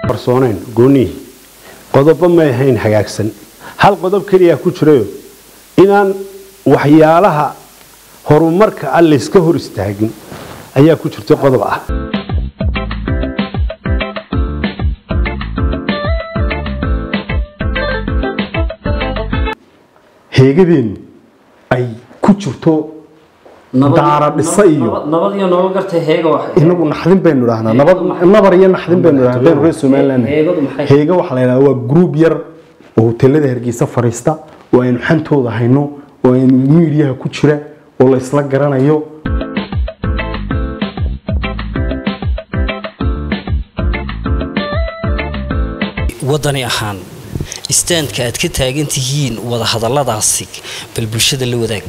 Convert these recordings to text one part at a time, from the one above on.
qarsoonayn goonihii qodobo may ahayn hagaagsan hal qodob keliya ku jirayo inaan waxyaalaha horumarka ah layska hor istaagin ayaa ku jirta qodob ah heegadeennu ay ku jirto daara dhisa iyo nabad iyo nolol gartay heega wax inagu naxdin baynu idhahnaa nabad maxay- nabar iyo naxdin baynu idhahnaa hadaynu reer somaliland heegadu maxay heega waxaa la yidhahdaa waa group yar oo hoteelada hargeysa fadhiista oo aynu xantooda hayno oo aynu miidiyaha ku jira oo la isla garanayo wadani ahaan istaandka aad ka taagan tihiin wada hadalladaasi bal bulshada la wadaag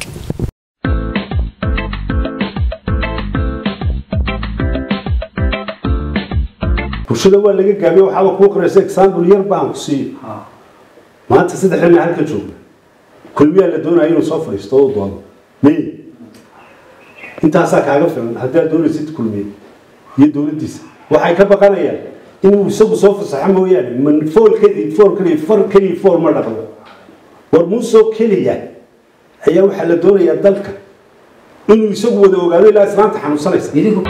bulshada waa laga gaabiyo waxaaba kuu qoraysa example yar baan ku siiyo maanta saddex nin halka jooga kulmiyaa la doonaya inuu soo fadhiisto oo u doodo miy intaasaa kaaga filan haddii aad doonaysid kulmiye iyo dowladdiisa waxay ka baqanayaan inuu isagu soo fasaxo mooyaane man fool keli fool keli far keli fool ma dhaqdo war muusoo keliya ayaa waxaa la doonayaa dalka inuu isagu wada ogaado ilaa islaanta xanuunsanaysa idinku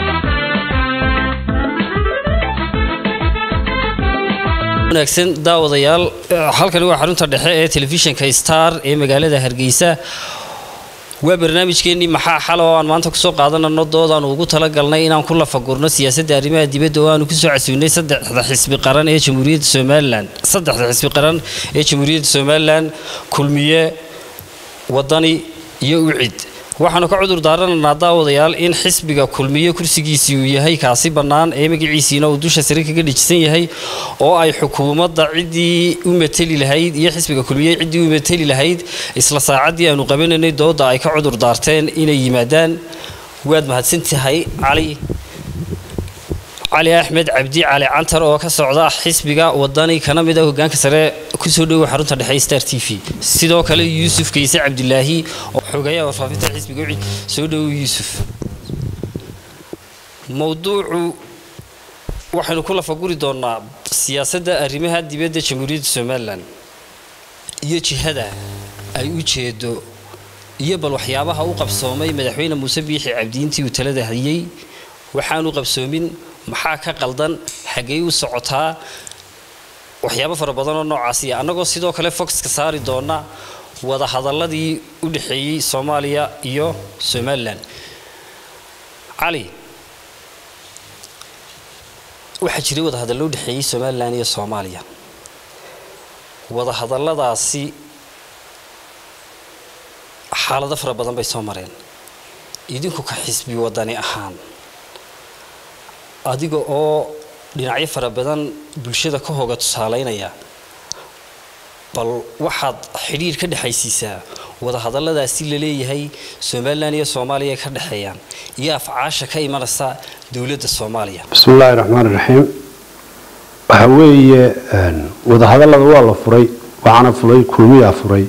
wanaagsan daawadayaal halkani waa xarunta dhexe ee telefishinka star ee magaalada hargeysa waa barnaamijkeenii maxaa xal oo aan maanta kusoo qaadanano doodaan ugu talagalnay inaan ku lafagurno siyaasadda arrimaha dibadda oo aanu kusoo casuunay saddexda xisbi qaran ee jamhuuriyadda somalilan saddexda xisbi qaran ee jamhuuriyadda somalilan kulmiye wadani iyo ucid waxaanu ka cudur daaranaynaa daawadayaal in xisbiga kulmiye kursigiisii uu yahay kaasi bannaan ee magaciisiina uu dusha sare kaga dhejisan yahay oo ay xukuumadda ciddii u mateli lahayd iyo xisbiga kulmiye ciddii u mateli lahayd isla saacaddii aanu qabanaynay dooda ay ka cudur daarteen inay yimaadaan waad mahadsan tahay cali cali axmed cabdi cali cantar oo ka socda xisbiga wadani kana mid ah hogaanka sare kusoo dhowow xarunta dhexe star t v sidoo kale yuusuf kayse cabdilaahi oo xogeeyaha warfaafinta xisbiga wixii soo dhowow yuusuf mowduucu waxaynu ku lafaguri doonaa siyaasadda arrimaha dibadda jamhuuriyadda somalilan iyo jihada ay u jeedo iyo bal waxyaabaha u qabsoomay madaxweyne muuse biixi cabdiintii uu talada hayay waxaanu qabsoomin maxaa ka qaldan xaggey u socotaa waxyaabo fara badan oo noocaasi annagoo sidoo kale foxka saari doona wada hadalladii u dhexeeyey soomaaliya iyo somalilan cali waxaa jiray wada hadallo u dhexeeyey somalilan iyo soomaaliya wada hadalladaasi xaalado fara badan bay soo mareen idinku ka xisbi wadani ahaan adiga oo dhinacyo fara badan bulshada ka hoga tusaalaynaya bal waxaad xidhiir ka dhexaysiisaa wada hadalladaasi la leeyahay somalilan iyo soomaaliya ka dhexeeyaan iyo afcaasha ka imanaysa dowladda soomaaliya bismi illaahi raxmaan iraxiim waxa weeye wadahadallada waa la furay waxaana furay kulmiyaa furay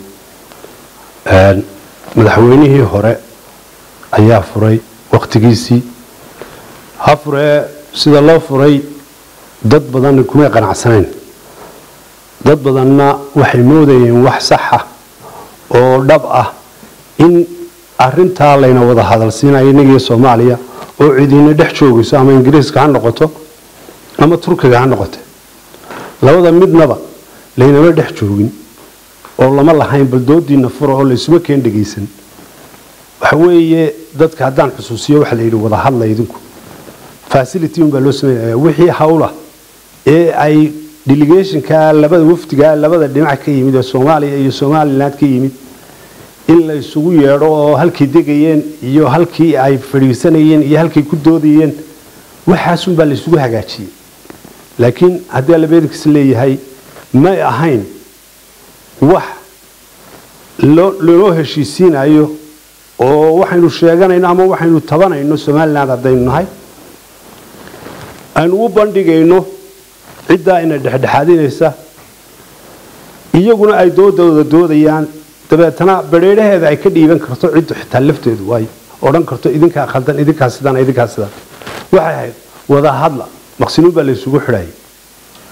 madaxweynihii hore ayaa furay wakhtigiisii ha furee sida loo furay dad badan kumay qanacsanayn dad badanna waxay moodayeen wax saxa oo dhab ah in arintaa layna wada hadalsiinayo innagiyo soomaaliya oo cidiina dhex joogayso ama ingiriiska ha noqoto ama turkiga ha noqote labada midnaba laynama dhex joogin oo lama lahayn bal doodiina fura oo laysuma keen dhegaysan waxa weeye dadka haddaan xusuusiyo waxa la yidhi wada hadla idinku facility unbaa loo sameynaya wixii hawla ee ay delegationka labada wafdiga labada dhinac ka yimid ee soomaaliya iyo somaliland ka yimid in la isugu yeedho oo halkay degayeen iyo halkii ay fadhiisanayeen iyo halkay ku doodayeen waxaasunbaa la isugu hagaajiyey laakiin haddii allabeedkiis leeyahay may ahayn wax loo heshiisiinayo oo waxaynu sheeganayno ama waxaynu tabanayno somaliland haddaynu nahay aynu u bandhigayno ciddaa ina dhexdhexaadinaysa iyaguna ay doodooda doodayaan dabeetana bareeraheeda ay ka dhiiban karto ciddu xitaa lafteedu ay odhan karto idinkaa khaldan idinkaa sidaan idinkaa sidaan waxay ahayd wada hadla maqsinuun baa laysugu xidhayay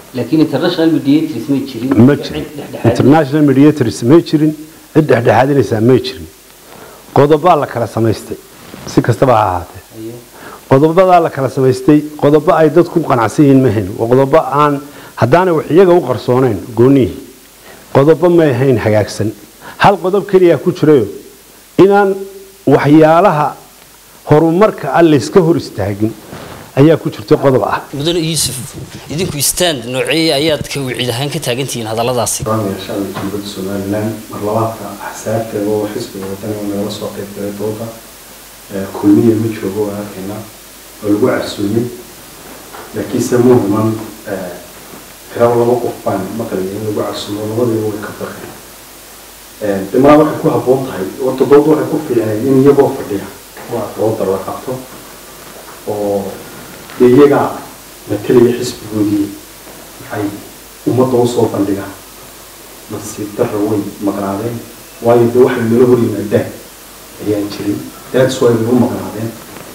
laakiin international mediators may jirin ma jirin cid dhexdhexaad international mediators may jirin cid dhexdhexaadinaysaa may jirin qodobaa la kala samaystay si kastaba ha ahaatee Ayo. qodobadaa la kala samaystay qodobo ay dadku qanacsan yihiin ma hayn waa qodobo aan haddaanay wax iyaga u qarsoonayn goonihii qodobo may ahayn hagaagsan hal qodob keliya ku jirayo inaan waxyaalaha horumarka ah layska hor istaagin ayaa ku jirtay qodob ah mudane yuusuf idinku stand noocee ayaad ka wicid ahaan ka taagantihiin hadalladaasi barnaamijka dowladda somalilan mar labaadka axsaabteeda oo xisbiga wadani oo nagala soo qayb galay dooda ee kulmiya ma joogo waa arkayna oo lagu carsuumay laakiinse muhiman tirada laba qof baan maqlaya in lagu carsuumo labadiiba way ka baqeen dhimaa waxay ku habboon tahay horta dooda waxay ku fiicnay in iyagoo fadhiya waa dooda la qabto oo dee iyagaa matalaya xisbigoodii ay ummadda usoo bandhigaan nasiib darra way maqnaadeen waayo dee waxay nala hor yimaadaan ayaan jirin daadis way nagu maqnaadeen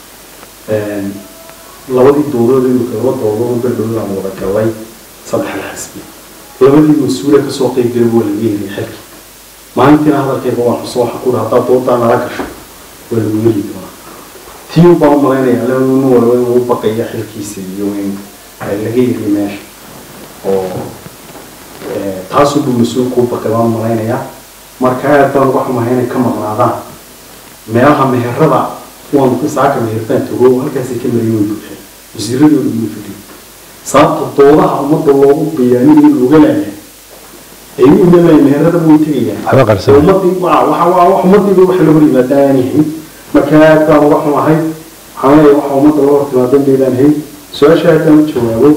labadii dowladood imika laba dowladood berdhowd aan wada galay saddexda xisbi labadii mas-uule kasoo qeyb galay waa laga helay xilki maalintiina hadalkayga waan xuso waxa ku haddaa doodaa nala gasho waa lagu heli doonaa tii baan u malaynaya nin walba inuu u baqaya xilkiisa iyo in laga heliyo meesha oo taasuu buu mas-uul kuu baqay baan malaynayaa marka aad baan uga xumahay inay ka maqnaadaan meelaha meherada waan saaka mehertaan tago halkaasay ka marayeen way buuxeen wasiiradooda ugu fadhiyay sababta doodaha ummadda loogu bayaaniyo looga laayahay ay u imanayaan meherada way tegayaan waxba qarsan ummadii waa waxa waa wax ummadiiba wax la hor yimaada aan yahay marka aad baan uga xumahay waxaan leeyahay waxa ummadda loo hor timaada indaydaan hayn su-aasha haddaan u jawaabo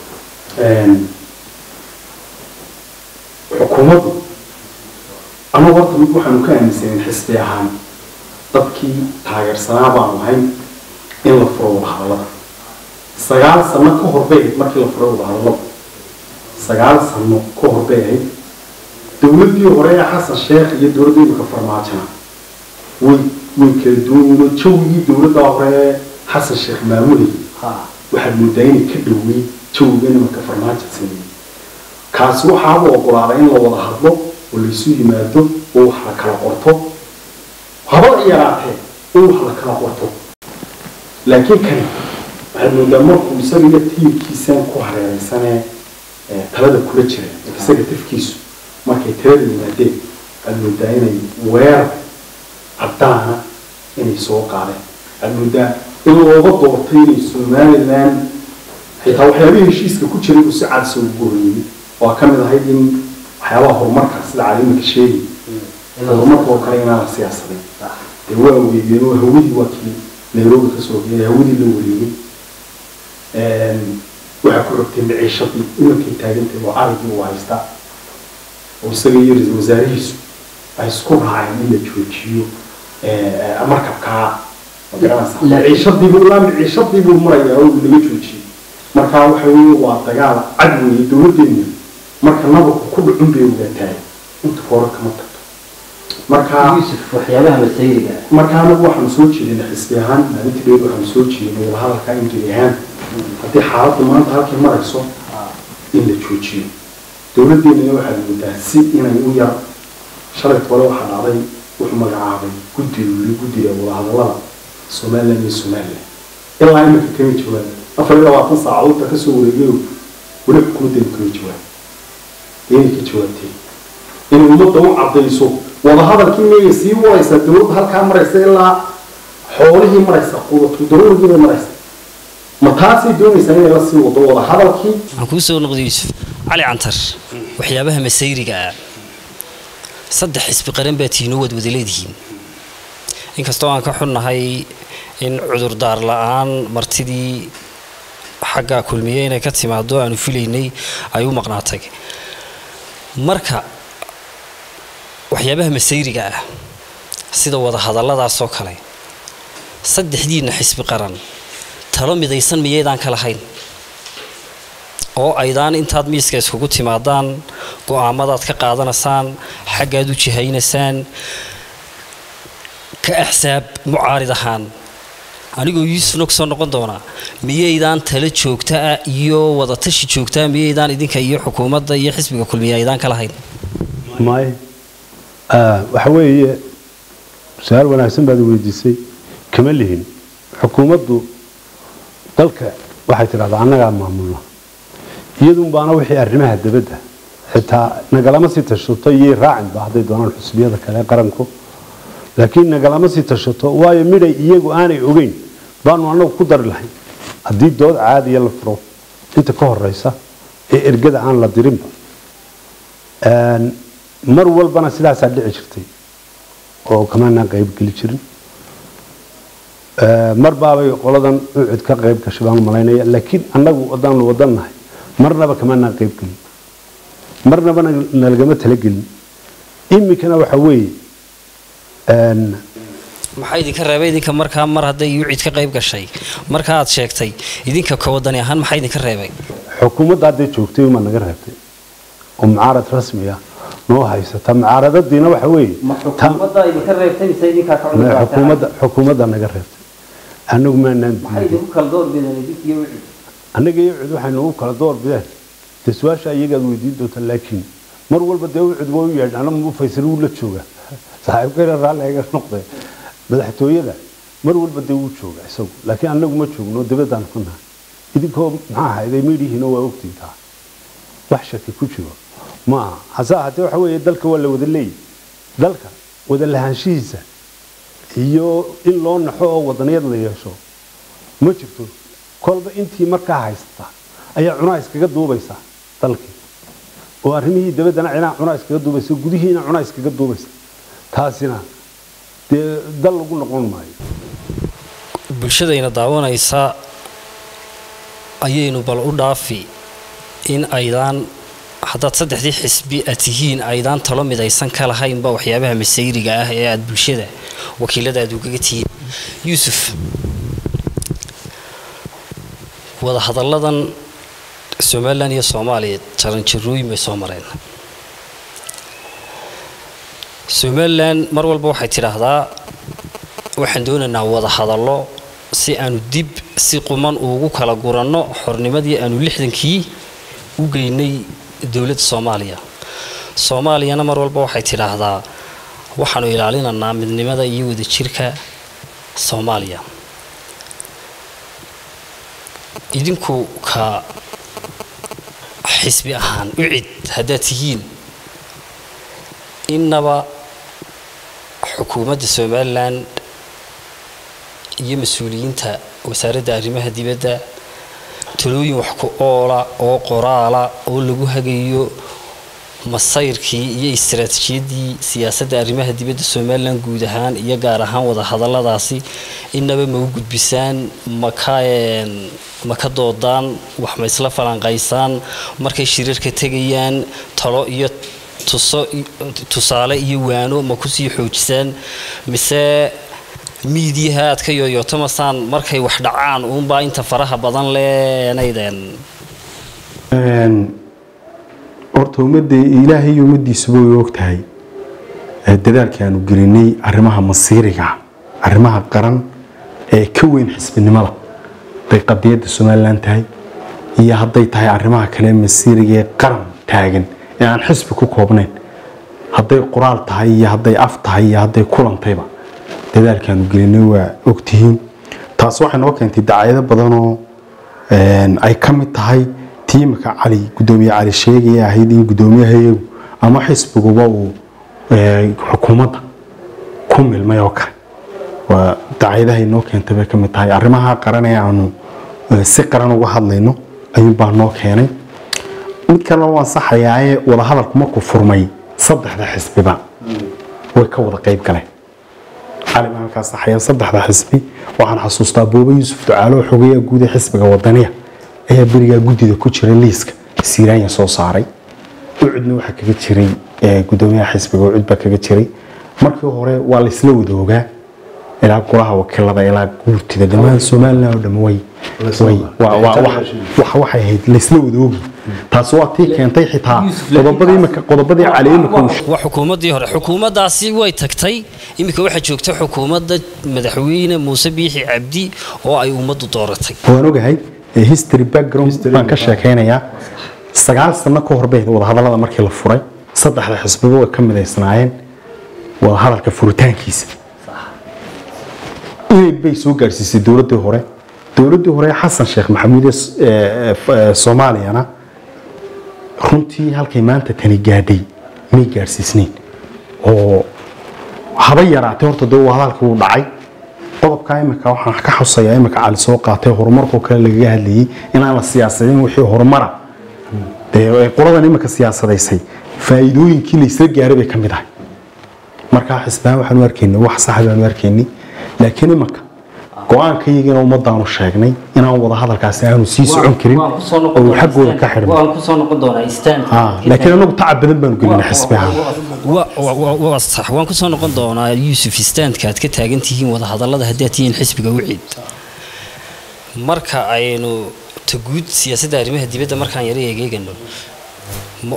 xukuumaddu anagu horta mid waxaanu ka aaminsanen xisbi ahaan dadkii taageersanaa baanu ahayn in la furo wadahadallada sagaal sano ka hor bay ahayd markii la furay wadahadallada sagaal sano ka hor bay ahayd dowladdii hore ee xasan sheekh iyo dowladda imika farmaajona way way kala duwan yihiin jawigii dowladda hore ee xasan sheekh maamulayay waxaad moodaa inay ka dhowey jawiga nimanka farmaajo sameeyey kaasi waxaaba ogolaaday in la wada hadlo oo laysu yimaado oo wax la kala qorto haba yaraatee in wax la kala qorto laakiin kani waxaad moodaa markuu isaga iyo tiirkiisan ku hareereysanee talada kula jira isaga tafkiisu markay talada yimaadeen waxaad moodaa inay weerar caddaana inay soo qaadeen waxaad moodaa in looga doortay inay somaliland xitaa waxyaabihii heshiiska ku jiray uu si cadsa ugu horreeyey waa ka mid ahayd in waxyaabaha horumarka sida caliimaka sheegi horumarka oo kale inaana siyaasadin dee waa weeyeen oo hawadii waa kii nairobi kasoo geeyay hawadii la wareegay waxaa ku rogtay maciishadii imankay taagantay oo arigii uu haystaa oo isaga iyo ra-iisul wasaarihiisu ay isku raaceen in la joojiyo markabkaa magaranaysa maciishadiibu ilaa maciishadiibuu marayaa oo laga joojiyey marka waxa weeye waa dagaal cad weeye dowladdeenu marka nabarku ku dhacun bay ogaataay inta hore kama tagto marka yuusuf waxyaabaha masayriga marka anagu waxaanu soo jeedinay xisbi ahaan maalintii dheed waxaanu soo jeedinay wadahadalka ingeli ahaan haddii xaaladdu maanta halkay marayso in la joojiyo dowladdeennana waxaad moodaa si inay u yar shalay tole waxaa dhacday wuxuu magacaabay guddi wili guddiga wadahadallada somaliland iyo somaliland ilaa iminka kama jawaab afar iyo labaatan saacadoodta kasoo wareegayo weli xukuumaddeenu kama jawaab inay ka jawaabtay inay ummadda u caddayso wadahadalkii miyay sii wadaysaa dowladda halkaa maraysa ilaa xoolihii maraysa quudatu daruurigii bay maraysa ma taasay doonaysaa inay la sii wado wadahadalkii waxaan kuu soo noqday yuusuf cali cantar waxyaabaha masayriga ah saddex xisbi qaran baa tihiin oo waad wada leedihiin inkastoo aan ka xunnahay in cudurdaar la-aan martidii xaggaa kulmiye inay ka timaado aanu filaynay ay u maqnaatay marka waxyaabaha masayriga ah sida wada hadalladaasoo kale saddexdiinna xisbi qaran talo midaysan miyaydaan ka lahayn oo aydaan intaad miiska iskugu timaadaan go-aamadaad ka qaadanaysaan xaggaad u jihaynaysaan ka axsaab mucaarid ahaan anigoo yuusufna kusoo noqon doonaa miyaydaan tala joogta ah iyo wadatashi joogtaa miyaydaan idinka iyo xukuumadda iyo xisbiga kulmiya aydaan ka lahayn may waxa weeye su-aal wanaagsan baad weydiisay kama lihin xukuumaddu dalka waxay tidhahdaa annagaa maamulna iyadun baana wixii arrimaha dabadda xitaa nagalama sii tashato iyay raacinba hadday doonaan xusbiyada kale ee qaranku laakiin nagalama sii tashato waayo midhay iyagu aanay ogeyn baanu annagu ku dari lahayn haddii dood caadiya la furo inta ka horeysa ee ergada aan la dirinba mar walbana sidaasaa dhici jirtay oo kamaanaan qaybgeli jirin mar baabay qoladan ucud ka qayb gashay baan malaynaya laakiin annagu wadaanu wadannahay marnaba kamaanaan qaybgelin marnaba nalagama talagelin iminkana waxa weeye maxaa idinka reebay idinka markaa mar hadday yucid ka qayb gashay marka aad sheegtay idinka ka wadani ahaan maxaa idinka reebay xukuumadda hadday joogtay uma naga reebtay oo mucaarad rasmi ah noo haysata mucaaradadiina waxa weeye ma xukuumadda idinka reebtay mise idinkaa ka cudur daartay? xukuumadda xukuumadda naga reebtay annagu maanaan maxay diidin idinku kala door bideen idinkiyo wixii annaga iyo cud waxaynu ugu kala door bideen dee su-aasha iyagaad weydiin doonta laakiin mar walba dee ucud waa u yeedh anama faysal wuu la jooga saaxiibkayna raalli iga noqday madaxtooyada mar walba dee wuu jooga isagu laakiin annagu ma joogno dabadaan ku nahay idinkoo maxaa ahayday midhihiina waa ogtiintaa wax shaki ku jiro ma aha hase ahaatee waxa weeye dalka waa la wada leeyahy dalka wada lahaanshihiisa iyo in loo naxo oo wadaniyad la yeesho ma jirto kolba intii markaa haysata ayaa cunaa iskaga duubaysa dalkii oo arrimihii dabaddana cinaa cunaa iskaga duubaysa gudihiina cunaa iskaga duubaysa taasina dee dal lagu noqon maayo bulshadayna daawanaysa ayaynu bal u dhaafi in aydaan haddaad saddexdii xisbi aad tihiin aydaan talo midaysan ka lahaynba waxyaabaha masayriga ah ee aad bulshada wakiilada aad ugaga tihiin yuusuf wadahadalladan somalilan iyo soomaaliya jaranjarooyin bay soo mareen somalilan mar walba waxay tidhaahdaa waxaan doonaynaa wada hadallo si aanu dib si quman ugu kala guranno xornimadii aanu lixdankii u geynay dowladda soomaaliya soomaaliyana mar walba waxay tidhaahdaa waxaanu ilaalinaynaa midnimada iyo wadajirka soomaaliya idinku ka xisbi ahaan ucid haddaad tihiin innaba xukuumadda somalilan iyo mas-uuliyiinta wasaaradda arrimaha dibadda talooyin wax ku oola oo qoraala oo lagu hagayo masayrkii iyo istaraatiijiyadii siyaasadda arrimaha dibadda somalilan guud ahaan iyo gaar ahaan wada hadalladaasi innaba ma u gudbisaan maka ma ka doodaan wax ma isla falanqaysaan markay shirarka tegayaan talo iyo tuso tusaale iyo waano ma kusii xoojisaan mise miidiyaha aad ka yooyootamasaan markay wax dhacaan uunbaa inta faraha badan leenaydeen horta ummadda ilaahay iyo ummaddiisuba way og tahay ee dadaalka aanu gelinay arrimaha masiiriga arrimaha qaran ee ka weyn xisbinimada hadday qadiyadda somalilan tahay iyo hadday tahay arrimaha kale ee masiiriga ee qaran taagan ee aan xisbi ku koobnayn hadday qoraal tahay iyo hadday af tahay iyo hadday kulantayba dadaalkaanu gelinay waa ogtihiin taas waxay noo keentay dacaayado badanoo ay ka mid tahay tiimka cali gudoomiye cali sheegaya ahayd in gudoomiyahayagu ama xisbiguba uu xukuumadda ku milmay oo kale waa dacaayadahay noo keentay bay ka mid tahay arrimaha qaran ee aanu si qaran uga hadlayno ayuunbaa noo keenay mid kalena waan saxayaaye wadahadalku markuu furmay saddexda xisbiba way ka wada qayb galeen cali baan halkaas saxaya saddexda xisbi waxaan xasuustaa booba yuusuf ducaalo oo xogeeya guud ee xisbiga wadaniya ayaa berigaa guddida ku jira liiska siiraanya soo saaray ucudna waxaa kaga jiray gudoomiyaha xisbiga ucud baa kaga jiray markii hore waa laysla wada ogaa ilaa golaha wakiilada ilaa guurtida dhammaan somalilan oo dhan way way waa waa wax wax waxay ahayd laysla wadoogi taasi waa tii keentay xitaa qodobadii imika qodobadii cali imika uu waa xukuumaddii hore xukuumaddaasi way tagtay iminka waxaa joogta xukuumadda madaxweyne muuse biixi cabdi oo ay ummaddu dooratay waan ogahay ee history background baan ka sheekaynayaa sagaal sano ka hor bay wadahadallada markii la furay saddexda xisbiba way ka midaysnaayeen wadahadalka furitaankiisa inay bay soo gaarsiisay dowladdii hore dowladdii hore xasan sheekh maxamuud ee s- ee- ee soomaaliyana runtii halkay maanta tani gaadhay may gaadhsiisnayn oo haba yaraatay horta dee wadahadalka wuu dhacay qodobka imika waxaan ka xusayaa imika cali soo qaatay horumarkoo kale lagaga hadlayay inaan la siyaasadin wixii horumara dee ay qoladan imika siyaasadaysay faa'iidooyinkii la isla gaaray bay ka mid ahay markaa xisbaan waxaanu arkaynay wax sax baanu arkaynay laakiin imika go-aankayagiina ummadaanu sheegnay inaan wada hadalkaasi aanu sii socon karin waan kusoo oo noqon uu doonaa xaggooda ka stand. xidhmay waan kusoo noqon doonaa stand Ah, laakiin anagu tacab badan baanu gelinay xisbi ahaan wa- wa- wa- waa sax waan kusoo noqon doonaa yuusuf istaandka aad ka taagan tihiin wadahadallada haddii aad tihiin xisbiga wiciid marka aynu ta guud siyaasadda arrimaha dibadda markaan yara egeegano ma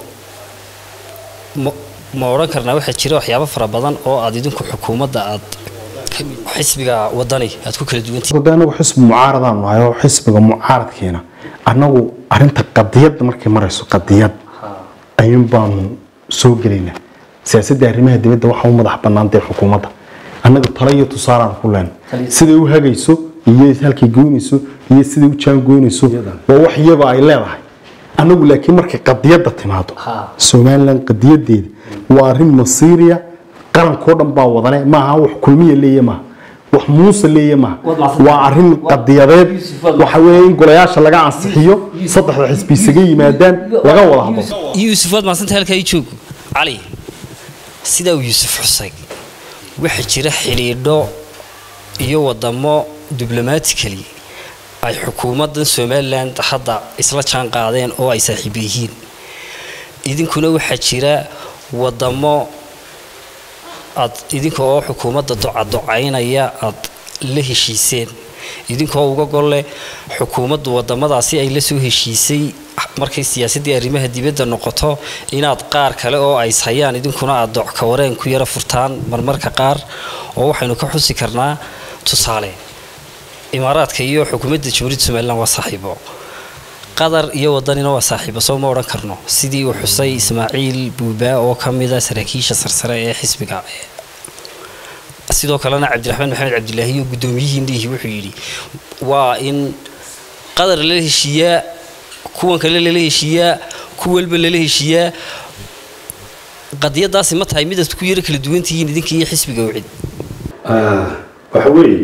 ma ma odhan karnaa waxaa jira waxyaabo fara badan oo aad idinku xukuumadda aad ka mid- xisbiga wadani aad ku kala duwan tihiin de anagu xisbi mucaaradaan nahay oo xisbiga mucaaradkeena annagu arinta qadiyadda markay marayso qadiyad ayuun baanu soo gelaynaa siyaasadda arrimaha dibadda waxa u madax bannaan dee xukuumadda annaga talo iyo tusaalaan ku leen siday u hagayso iyo halkay goynayso iyo siday u jaangoynayso waa wax iyaba ay leedahay annagu laakiin markay qadiyadda timaado Ha. somalilan qadiyadeeda waa arrin masiiriya qarankoo dhan baa wadane maaha wax kulmiya leeya maaha wax muuse leeya maaha Waad macsan waa arrin qadiyadeed Yusuf, waad waxa weeye in golayaasha laga ansixiyo saddexda xisbi isaga yimaadaan laga wada hadlo yuusuf waad mahadsanta halkaa ii joogo cali sidaa uu yuusuf xusay waxaa jira xidhiidho iyo wadamo diblomatically ay xukuumaddan somalilan hadda isla jaan qaadeen oo ay saaxiibo yihiin idinkuna waxaa jira wadamo aad idinka oo xukuumadda docadocaynaya aad la heshiiseen idinkoo uga golle xukuumaddu wadamadaasi ay la soo heshiisay markay siyaasaddii arrimaha dibadda noqoto inaad qaar kale oo ay ishayaan idinkuna aad docka wareen ku yara furtaan marmarka qaar oo waxaynu ka xusi karnaa tusaale imaaraadka iyo xukuumadda jamhuuriyadda somalilan waa saaxiibo qatar iyo wadanina waa saaxiibo soo ma odhan karno sidii uu xusay ismaaciil buubaa oo ka mida saraakiisha sarsare ee xisbiga sidoo kalena cabdiraxmaan maxamed cabdilaahi iyo guddoomiyihii indhihii wuxuu yidhi waa in qatar lala heshiiyaa kuwan kale lala heshiiyaa ku walba lala heshiiyaa qadiyadaasi ma tahay midaad ku yaro kala duwan tihiin idinka iyo xisbiga wicid waxa weeye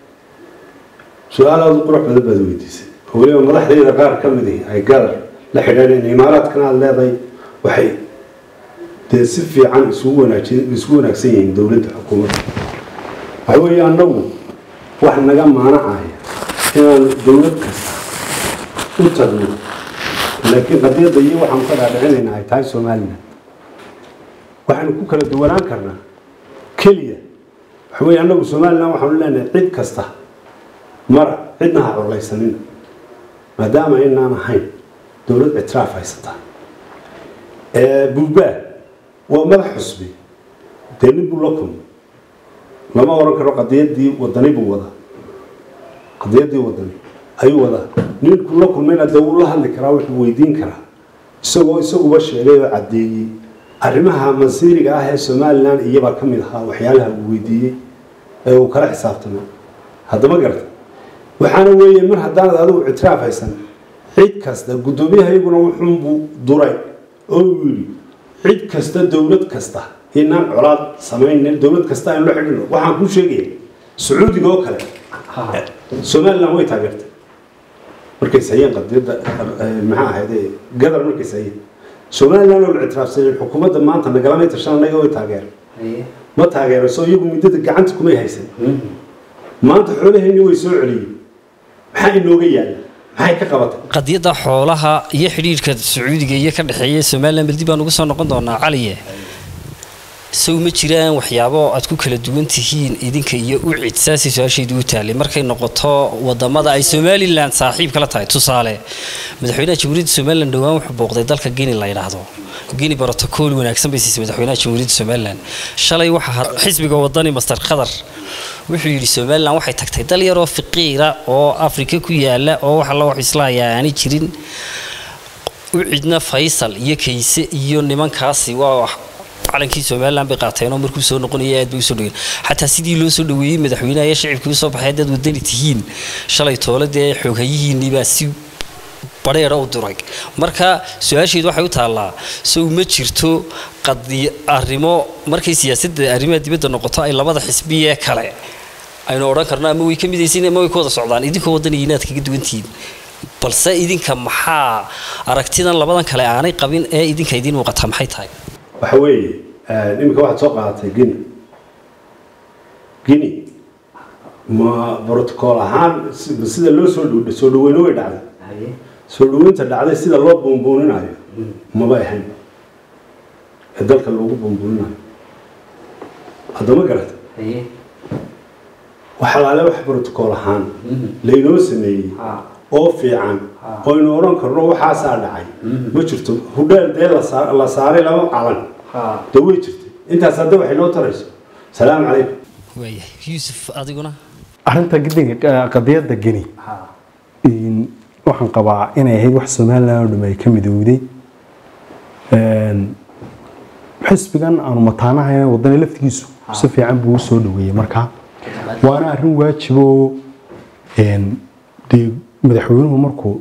su-aal aada u qurux badan baad weydiisay oo weliba madaxdayda qaar ka mid ihi ay gadar la xidhiidheen imaaraadkana aada leedahay waxay dee si fiican isugu wanaajin isugu wanaagsan yihiin dowladda xukuumadda waxa weeye annagu wax naga maanacaya inaan dowlad kasta u tagno laakiin qadiyadda iyo waxaan ka dhaadhicinaynaa ay tahay somalilan waxaynu ku kala duwanaan karnaa keliya waxa weeye annagu somalilan waxaanu leenahay cid kasta mara cidna ha collaysanina maadaama inaan ahayn dowlad ictiraaf haysataa buubaa waa madax xusbi dee nin buu la kulmay lama oran karo qadiyadii wadani buu wadaa qadiyadii wadani ayuu wadaa ninkuu la kulmayna dee wuu la hadli karaa wuxuu weydiin karaa isagoo isaguba sheegay oo caddeeyey arrimaha masiiriga ah ee somalilan iyabaa ka mid ahaa waxyaalaha uu weydiiyey ee uu kala xisaabtamay haddama garata waxaana weeye mar haddaanad adigu ictiraaf haysan cid kasta guddoomiyaha iyaguna wuxuunbuu duray oo uu yidhi cid kasta dowlad kasta inaan colaad samaynin dowlad kasta aynu la xidhino waxaan kuu sheegaya sacuudiga oo kale somalilan way taageertay markay sayeen qadiyadda maxaa ahayd gadar markay sayeen somalilan oo la ictiraafsaneen xukuumadda maanta nagalamay tashan anaga way taageer ma taageerayso iyagu muddada gacanta kumay haysan maanta xoolaheenni way soo celiyeen maxaa inooga yaala maxay ka qabatay qadiyadda xoolaha iyo xidhiidhka sacuudiga iyo ka dhexeeya somalilan baldi baan ugu soo noqon doonaa caliye sow ma jiraan waxyaabo aad ku kala duwan tihiin idinka iyo ucid saasay su-aashaydu u taalay markay noqoto wadamada ay somalilan saaxiib kala tahay tusaale madaxweynaha jamhuuriyadda somalilan dhowaan wuxuu booqday dalka guinea la yidhaahdo guinea brotocool wanaagsan bay siisay madaxweynaha jamhuuriyadda somalilan shalay waxaa xisbiga wadani master qatar wuxuu yidhi somalilan waxay tagtay dal yaroo fiqiira oo afrika ku yaala oo wax alla wax islaayaa aanay jirin ucidna faysal iyo kayse iyo nimankaasi waa calankii somalilan bay qaateenoo markuu soo noqonaya aad bay usoo dhaween xataa sidii loo soo dhaweeyey madaxweynaha iyo shicibkii usoo baxay haddaad wadani tihiin shalay tooladee xooghayihiinniibaa si badheera u duray marka su-aasheedu waxay u taallaa sow ma jirto qadi arrimo markay siyaasadda arrimaha dibadda noqoto ay labada xisbiyee kale aynu odhan karno ama way ka midaysiin ama way ka wada socdaan idinkoo wadaniga inaad kaga duwantihiin balse idinka maxaa aragtidan labadan kale aanay qabin ee idinka idiin muuqataa maxay tahay waxa weeye iminka waxaad soo qaadatay guinea guinea ma brotocool ahaan si- sida loo soo dhow soo dhaweyno way dhacday haye soo dhaweynta dhacday sida loo buunbuuninayo maba ahayn ee dalka loogu buunbuuninayo haddama garata haye wax alaale wax brotocool ahaan Mhm. laynoo sameeyey ha oo fiican Ha. oynu odhan karno waxaasaa dhacay ma jirto hudheel dee la saa- la saaray laba calan ha dee way jirtay intaas hadda waxay noo tarayso salaamu calaykum waayahay yuusuf adiguna arrinta gidinga qadiyadda geni ha in- waxaan qabaa inay ahayd wax somalilan oo dham ay ka midowday Een, xisbigan aanu mataanahay wadani laftigiisu si fiican buu usoo dhaweeyey marka waana arrin waajiboo een, dee madaxweynuhu markuu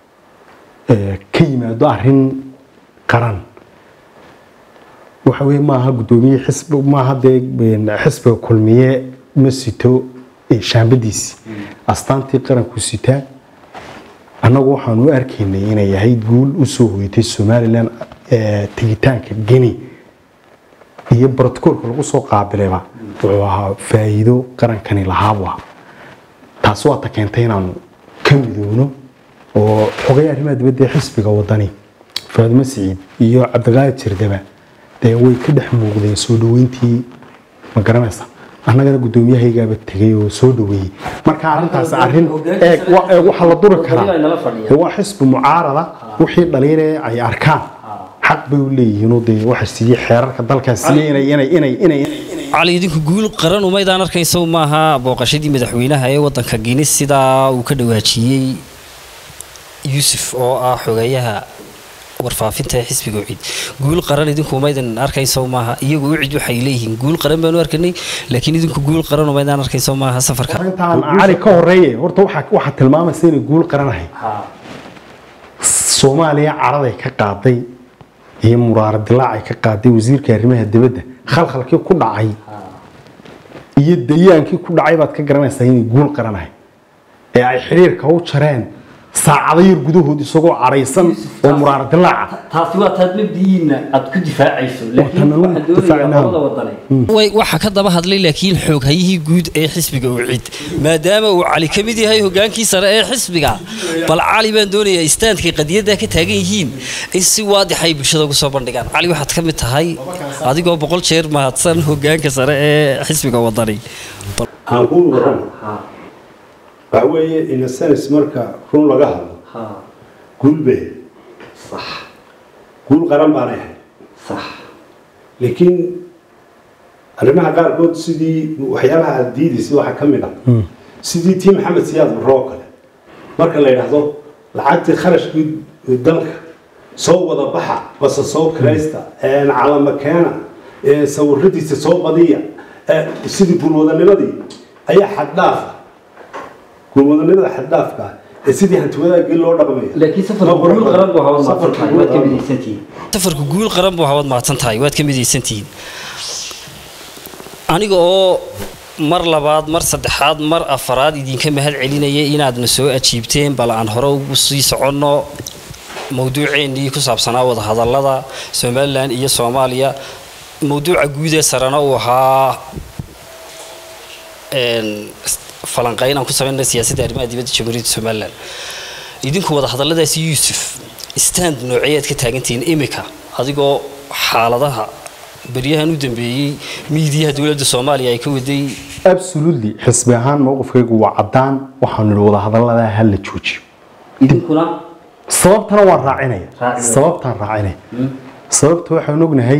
ee, ka yimaado arrin qaran waxa weye maaha guddoomiye xisbi maaha dee een, xisbiga kulmiye ma sito ee, shaambadiisi astaantii qaranku sitaa annagu waxaan u arkaynay inay ahayd guul usoo hoyatay somalilan ee, tegitaanka geni iyo brotocoolka lagu soo qaabilayba wuxuu ahaa faa'iido qarankani lahaabu ah taasi waa ta keentay inaanu ka midowno oo xogay arrimaha dibadda ee xisbiga wadani faadimo siciid iyo cabdiqaadir jirdaba dee way ka dhex muuqdeen soo dhaweyntii ma garanaysa annagana guddoomiyahaygaaba tegay oo soo dhaweeyey marka arrintaas arrin eeg wa- eeg waxaa la duri karaa nala fadhiya dee waa xisbi mucaarada wixii dhaliinee ay arkaan xaq bay u leeyihiinoo dee waxa siiyey xeerarka dalkaas siiyey inay inay inay inay cali idinku guul qaran umaydaan arkayso maaha booqashadii madaxweynaha ee wadanka guinis sidaa uu ka dhawaajiyey yuusuf oo ah xogeeyaha warfaafinta ee xisbiga ucid guul qaran idinku umaydan arkayso maaha iyagu ucid waxay leeyihiin guul qaran baanu arkanay laakiin idinku guul qaran umaydaan arkayso maaha safarka intaan cali ka horeeye horta waxaa waxaa tilmaamaysa inay guul qaranahay ha soomaaliya caraday ka qaaday iyo muraara dilaacay ka qaaday wasiirka arrimaha dibadda khalkhalkii ku dhacay iyo dayaankii ku dhacay baad ka garanaysaa inay guul qaranahay ee ay xidhiirka u jareen saacado yar gudahood isagoo caraysan oo muraara dilaaca taasi waa taad mabdiyiinna aad ku difaacayso laakiin Watan waxaan doonayaa difaacnaa. labada wadane way waxaa ka daba hadlay laakiin xooghayihii guud ee xisbiga ucid maadaama uu cali ka mid yahay hogaankii sare ee xisbiga bal cali baan doonayaa istaandkay qadiyadda ka taagan yihiin in si waadix ay bulshada ugu soo bandhigaan cali waxaad ka mid tahay adigoo boqol jeer mahadsan hogaanka sare ee xisbiga wadani Bal- aan kuu waran ha waxa weeye innocence marka run laga hadlo ha guul bay sax guul qaran baanay ahayd sax laakiin arrimaha qaarkood sidii waxyaabaha aad diidaysa waxaa ka mid ah sidii tii maxamed siyaad barro oo kale marka la yidhaahdo lacagtii kharashkii dalka soo wada baxa base soo kiraysta een calama keena ee sawiradiisa soo badiya ee sidii gulwadanimadii ayaa xaddhaafa gulwadanimada xaddhaafka ah ee sidii hantiwadaagii loo dhaqmaya laakiin safarka Ma qurux guul qaran buu hawan Safarka maadsantahay guul waad ka qaran. midaysantihiin safarku guul qaran buu hawad mahadsan tahay waad ka midaysantihiin aniga oo mar labaad mar saddexaad mar afaraad idinka mahad celinaya inaadna soo ajiibteen bal aan hore ugu sii soconno mowduuceennii ku saabsanaa wadahadallada somalilan iyo soomaaliya mowduuca guud ee sarena uu ahaa een, falanqayn aan ku samayna siyaasadda arrimaha dibadda jamhuuriyadda somalilan idinku wadahadalladaasi yuusuf stand nooceeyaad ka taagantihiin imika adigoo xaaladaha beryahan u dambeeyey miidiyaha dowladda soomaaliya ay ka waday absolutely xisbi ahaan mowqifkaygu waa caddaan waxaanu nidhi wadahadallada ha la joojiyo idinkuna sababtana waan raacinaya Raacinaya. sababtaan raacinaya sababta waxaan ognahay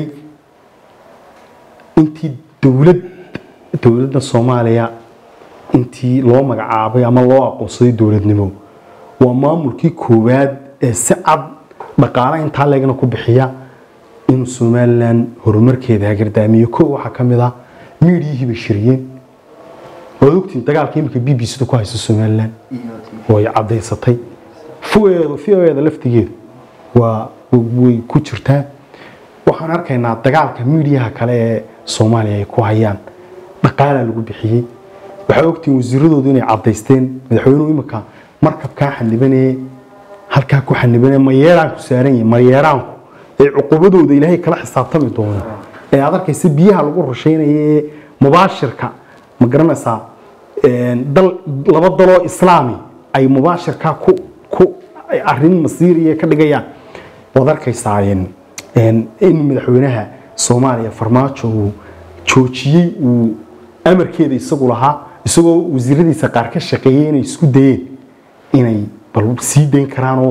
intii dowlad dowladda soomaaliya intii loo magacaabay ama loo aqoonsaday dowladnimo waa maamulkii koowaad ee si cad dhaqaale intaa leegna ku bixiya inuu somalilan horumarkeeda hagardaamiyo ko waxaa ka mid ah miidiyihii bay shiriyeen waad ogtiin dagaalka imika b b c-da ku haysa somalilan way cadaysatay fiyeeda laftigeedu waa way ku jirtaa waxaan arkaynaa dagaalka miidiyaha kale ee soomaaliya ay ku hayaan dhaqaala lagu bixiyey waxaa ogtiin wasiiradoodu inay cadaysteen madaxweynuhu imika markabkaa xanibanee halkaa ku xanibanee mayeeraanku saaran yahay mayeeraanku ee cuqubadooda ilaahay kala xisaabtami doono ee aad arkaysa biyaha lagu rushaynaya ee mubaashirka ma garanaysaa een, dal laba daloo islaami ay mubaashirkaa ku ku ay arrin masiiriya ka dhigayaan waad arkaysaa een, een, in madaxweynaha soomaaliya farmaajo uu joojiyey uu amarkeeda isagu lahaa isagoo wasiiradiisa qaar ka shaqeeyay inay isku dayeen inay bal sii dayn karaanoo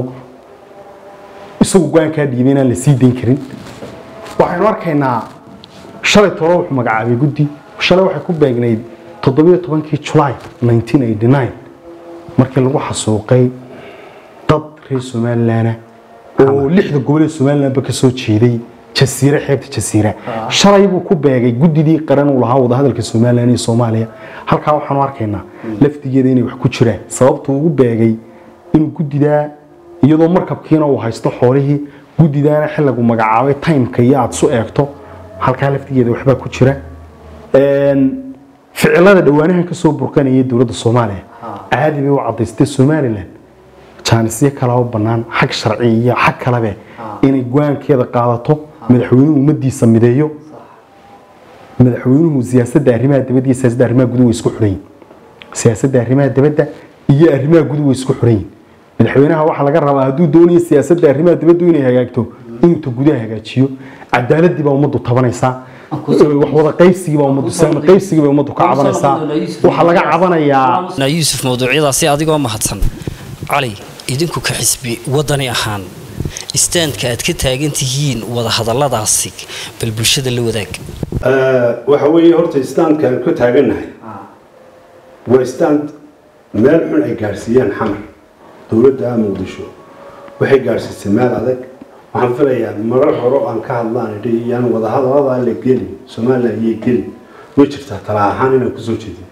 isagu go-aankaa dhiibay inaan la sii dayn karin waxaynu arkaynaa shalay tolo wuxuu magacaabay guddi shalay waxay ku beegnayd toddobiyo tobankii julaay 1989 markii lagu xasuuqay dad reer somalilan oo lixda gobol ee somalilanba ka soo jeeday jasiire xeebta jasiira shalay buu ku beegay guddidii qaran uu lahaa wadahadalka somalilan iyo soomaaliya halkaa waxaanu arkaynaa laftigeeda inay wax ku jiraan sababtuu ugu beegay inuu guddidaa iyadoo markabkiina uu haysto xoolihii guddidaana xilligu magacaabay timeka iyo aada su eegto halkaa laftigeeda waxbaa ku jira Een, ficilada dhowaanahan kasoo burkanaya dowladda soomaaliya caadi bay u cadaystay somalilan jaanisyo kale oo bannaan xag sharci iyo xag kalebe inay go-aankeeda qaadato madaxweynuhu ummadiisa mideeyo madaxweynuhu siyaasadda arrimaha dibadda iyo siyaasadda arrimaha guduhu way isku xidhan yihiin siyaasadda arrimaha dibadda iyo arrimaha guduhu way isku xidhan yihiin madaxweynaha waxaa laga rabaa hadduu doonayo siyaasadda arrimaha dibaddu inay hagaagto inuu ta gudaha hagaajiyo cadaaladii baa ummaddu tabanaysaa wax wada qaybsigii baa ummaddu saami qaybsigii baa ummaddu ka cabanaysaa waxaa laga cabanayaa na yuusuf mawduucyadaasi adigoo mahadsan cali idinku ka xisbi wadani ahaan istaandka aad ka taagan tihiin wadahadalladaasi bal bulshada la wadaag waxa weeye horta istaandkaan ka taagannahay waa istaand meel xun ay gaadhsiiyeen xamar dowladda muqdisho waxay gaadhsiisay meel adag waxaan filayaa marar hore oo aan ka hadlaan idhi iyaan wadahadaladaa la gelin somalilan iyo gelin way jirtaa tala ahaan inaan kusoo jeedin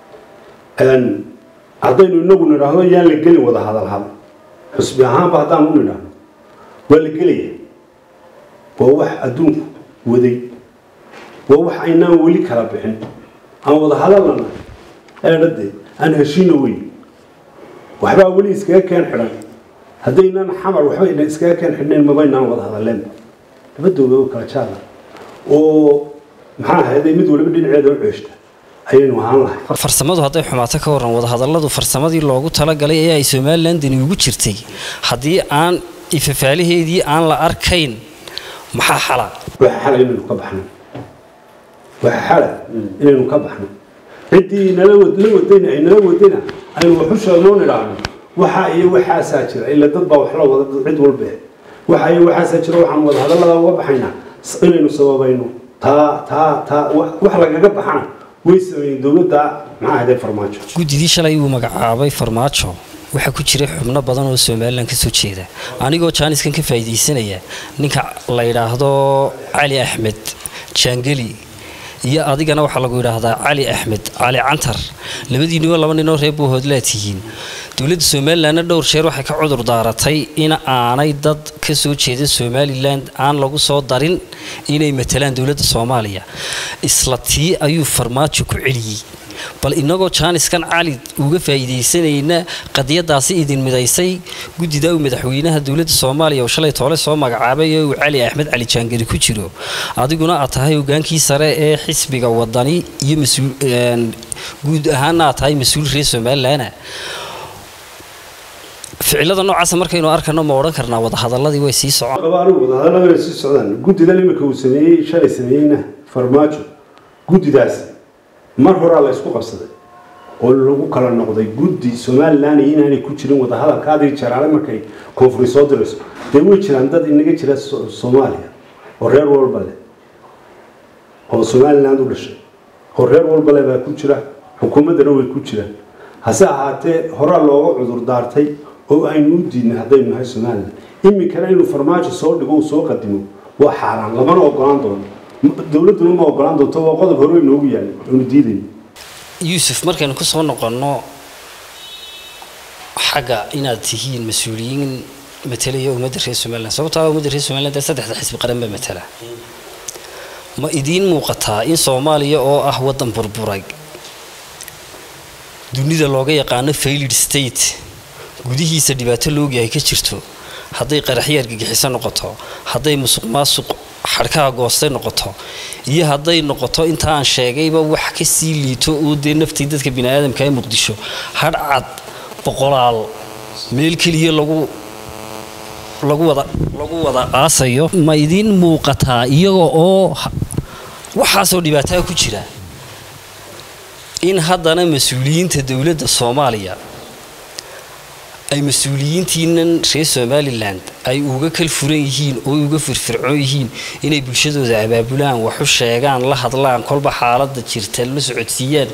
haddaynu inagu nidhaahdo yaan la gelin wadahadal hal xusbi ahaanba haddaan u nidhaahno waa la gelaya waa wax adduunku waday waa wax aynaan weli kala bixin aan wada hadalana eedhade aan heshiina weyn waxbaa weli iskaga keen xidhan haddaynan xamar waxba ina iskaga keen xidhnayn mabaynaan wada hadaleen labadooda oo kala jaada oo maxaa ahayday mid waliba dhinaceeda u ceeshta ayaynu ahaan lahay farsamadu hadday xumaato ka waran wadahadalladu farsamadii loogu talagalay ee ay somalilan dani ugu jirtay haddii aan ifafaalaheedii aan la arkayn maxaa xala waxa xala inaynu ka baxno waxa xala inaynu ka baxno ciddii nala wad la wadayna ay nala wadayna aynu waxu sheegnoo nidhaahno waxa iyo waxaasaa jira ila dad baa wax la wada cid walba waxa iyo waxaasaa jira waxaan wada hadallada uga baxaynaa s- inaynu sababayno taa taa taa wax wax lagaga baxana way sameeyeen dowladda maxaa ahday farmaajo guddidii shalay uu magacaabay farmaajo waxaa ku jiray xubno badan oo somalilan ka soo jeeda anigoo jaaniskan ka faa'iidaysanaya ninka la yidhaahdo cali axmed jaangeli iyo adigana waxaa lagu yidhaahdaa cali axmed cali cantar labadiinuba laba ninoo reer buuhoodlaa tihiin dowladda somalilanna dhowr jeer waxay ka cudur daaratay in aanay dad ka soo jeeda somalilan aan lagu soo darin inay matalaan dowladda soomaaliya isla tii ayuu farmaajo ku celiyey bal inagoo jaaniskan cali uga faa'iidaysanayna qadiyadaasi idin midaysay guddida uu madaxweynaha dowladda soomaaliya oo shalay toole soo magacaabay ee uu cali axmed cali jaangeli ku jiro adiguna aad tahay hogaankii sare ee xisbiga wadani iyo mas-uul een, guud ahaanna aad tahay mas-uul reer somalilana ficilada noocaasa markaynu arkano ma odhan karnaa wadahadaladii way sii socon qaba anigu wadahadallada way sii socdaan guddidan imika uu sameeyey shalay sameeyeyna farmaajo guddidaas mar horaa la isku qabsaday oo lagu kala noqday guddi somalilan iyo inaanay ku jirin wadahadalka adii jaraale markay koonfuri soo dirayso dee way jiraan dad inaga jira So- soomaaliya oo reer walba leh oo somaliland u dhashay oo reer walba leh baa ku jira xukuumaddana way ku jiraan hase ahaatee horaa looga cudur daartay oo aynu u diidnay haddaynu nahay somaliland iminkana inuu farmaajo soo dhigo uu soo qadimo waa xaaraan lamana ogolaan doono M- dowladduna ma ogolaan doonto waa qodob hore inoogu yaalay oonu diidayno yuusuf markaynu ku soo noqonno xagga inaad tihiin mas-uuliyiin matalaya ummadda reer somaliland sababtoo ah ummadda reer somaliland ee saddexda xisbi qaran baa matala ma idiin muuqataa in soomaaliya oo ah waddan burburay dunida looga yaqaano failed state gudihiisa dhibaato loogyahay ka jirto hadday qaraxyo argagixiso noqoto hadday musuq maasuq xadhkaha goostay noqoto iyo hadday noqoto inta aan sheegayba wax ka sii liito oo dee naftii dadka biniaadamka ee muqdisho hadhcad boqolaal meel keliya lagu lagu wada lagu wada aasayo ma idiin muuqataa iyaga oo ha- waxaasoo dhibaataa ku jira in haddana mas-uuliyiinta dowladda soomaaliya ay mas-uuliyiintiinan reer somalilan ay uga kal furan yihiin oo uga firfircoon yihiin inay bulshadooda abaabulaan wax u sheegaan la hadlaan kolba xaaladda jirta la socodsiiyaan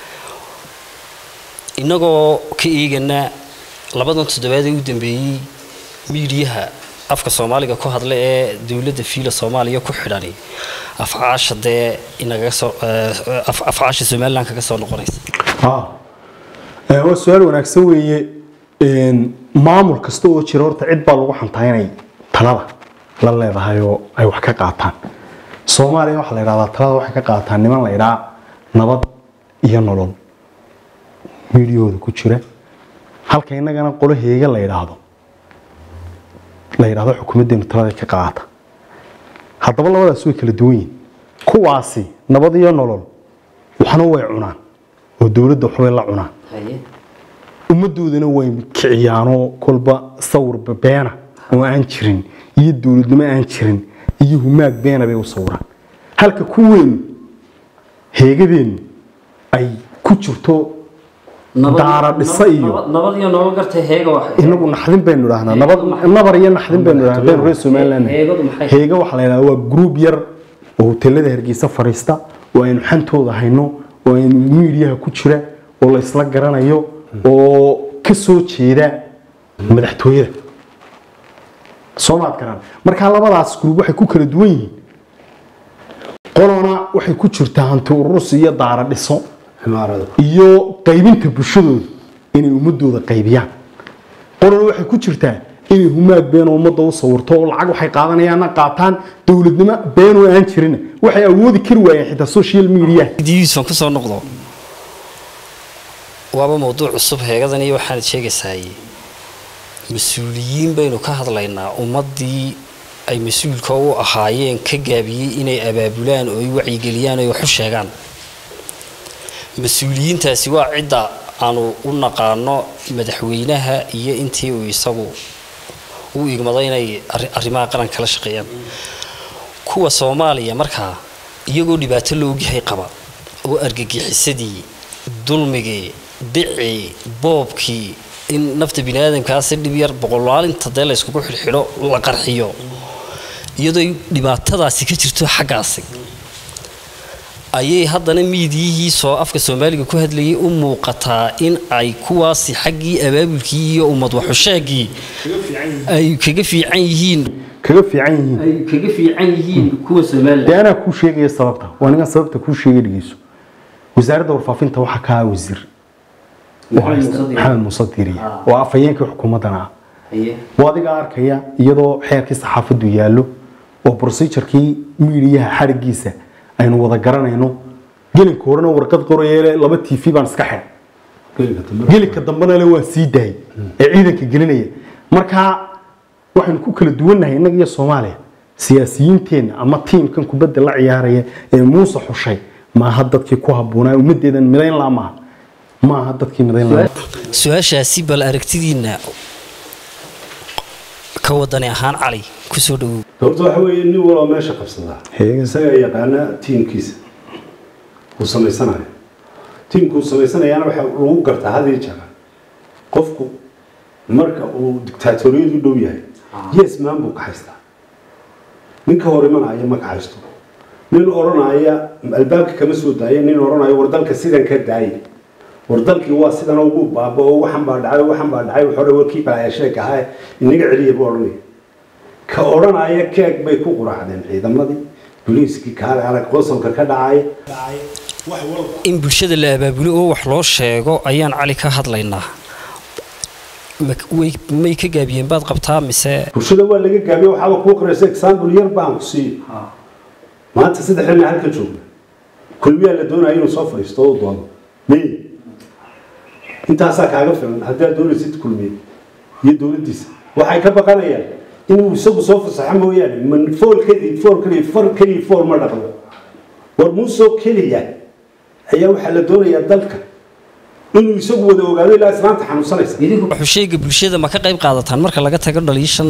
innagoo ka eegana labadan toddobaad ee u dambeeyey miidiyaha afka soomaaliga ku hadla ee dowladda fiila soomaaliya ku xidhani afcaasha dee inagaga soo eh, af- afcaasha somalilan kaga soo noqonaysa haa Ee, waa su-aal wanaagsan weeye Een, maamul kasta oo jira horta cid baa lagu xantaa inay talada la leedahay oo ay wax ka qaataan soomaaliya waxaa la yidhahdaa talada waxay ka qaataan niman la yidhaa nabad iyo nolol miidiyahooda ku jira halka innagana qolo heega la yidhaahdo la yidhaahdo xukuumaddeenu talada ka qaata haddaba labadaas way kala duwan yihiin kuwaasi nabad iyo nolol waxna way cunaan oo dowladda waxbay la cunaan ummadoodana way kiciyaanoo kolba sawir beena oo aan jirin iyo dowladnimo aan jirin iyo humaag beena bay u sawiraan halka kuweenu heegadeenu ay ku jirto daara dhisa iyo nabad iyo nolol gartay heega wax inagu naxdin baynu idhahnaa nabad nabar iyo naxdin baynu idhahnaa hadaynu reer somaliland nahay. Heegadu maxay? heega waxaa la yidhahdaa waa group yar oo hoteelada hargeysa fariista oo aynu xantooda hayno oo aynu miidiyaha ku jira oo la isla garanayo oo ka soo jeeda madaxtooyada soomaad garan markaa labadaas group waxay ku kala duwan yihiin qolona waxay ku jirtaa hanti ururus iyo daara dhiso cimaarada iyo qaybinta bulshadooda inay ummadooda qaybiyaan qolana waxay ku jirtaa inay humaag been oo ummadda u sawirto oo lacag waxay qaadanayaanna qaataan dowladnimo been oo aan jirin waxay awoodi kari waayeen xitaa social media diisaan ku soo noqdo waaba mawduuc cusub heegadan iyo waxaanad sheegaysaay mas-uuliyiin baynu ka hadlaynaa ummaddii ay mas-uulka u ahaayeen ka gaabiyey inay abaabulaan oo ay wacyigeliyaan oo ay wax u sheegaan mas-uuliyiintaasi waa cidda aanu u naqaano madaxweynaha iyo intii uu isagu u igmaday inay arri- arrimaha qaranka la shaqeeyaan kuwa soomaaliya markaa iyagoo dhibaato la ogyahay qaba oo argagixisadii dulmigii dicii boobkii in nafta biniaadamkaa si dhib yar boqolaalinta dee la yskugu xidhxidho la qarxiyo iyadoo dhibaatadaasi ka jirto xaggaasi ayay haddana miidiyihii soo afka soomaaliga ku hadlayay u muuqataa in ay kuwaasi xaggii abaabulkii iyo ummad waxusheegii ay kaga fiican yihiin kaga fiican yihiin ay kaga fiican yihiin kuwa somalilan dee anaa kuu sheegaya sababta waa ninkan sababta kuu sheegay dhegeyso wasaaradda warfaafinta waxaa ka ah wasiir oo haysta maxamed muuse diiriye oo afhayeenkii xukuumaddana ah waa adiga arkaya iyadoo xeerkii saxaafaddu yaallo oo procedurkii miidiyaha xarigiisa aynu wada garanayno gelinka horena warqad qorayee laba t v baan iska xidhay gelinka dambe gelinka dambena le waan sii daayay ee ciidanka gelinaya marka waxaynu ku kala duwannahay innaga iyo soomaaliya siyaasiyiinteenna ama tiimkan kubadda la ciyaaraya ee muuse xushay maaha dadkii ku habboonaa ummaddeedan midayn laa maaha maaha dadkii midayn laa su-aashaasi bal aragtidiinna ka wadani ahaan cali kusoo dhawow horta waxa weeye nin waloo meesha qabsadaa Heegan. isagaa yaqaana tiimkiisa uu samaysanayo tiimkuu samaysanayaana waxa lagu gartaa had iyo jeer qofku marka uu dictaatoriyadu dhow yahay yes maan buu ka haystaa ninka hor imanaya ma ka haysto nin odhanaya albaabka kama soo daaya nin odhanaya war dalka sidan ka daaye war dalkii waa sidan ugu baaba oo waxan baa dhacay waxan baa dhacay waxore warkii baa sheeg ahaa inaga celiya buu odhanaya ka odhanaya keeg bay ku quraacdeen ciidamadii booliiskii kaale arag qosolka ka dhacay in bulshada la abaabulo oo wax loo sheego ayaan cali ka hadlaynaa Ma- way- may ka gaabiyeen baad qabtaa mise bulshada waa laga gaabiye waxaaba kuu qoraysa example yar baan ku siiyo maanta saddex nin halka joogna kulmiyaa la doonaya inuu soo fadhiisto oo u doodo may intaasaa kaaga filan haddii aad doonaysid kulmiye iyo dowladdiisa waxay ka baqanayaan inuu isagu soo fasaxo mooyaane man fool keliya fool keliya far keliya fool ma dhaqdo war muusoo keliya ayaa waxaa la doonayaa dalka inuu isagu wada ogaado ilaa islaanta xanuunsanaysa wuxuu sheega bulshada ma ka qayb qaadataan marka laga tago dhaliishan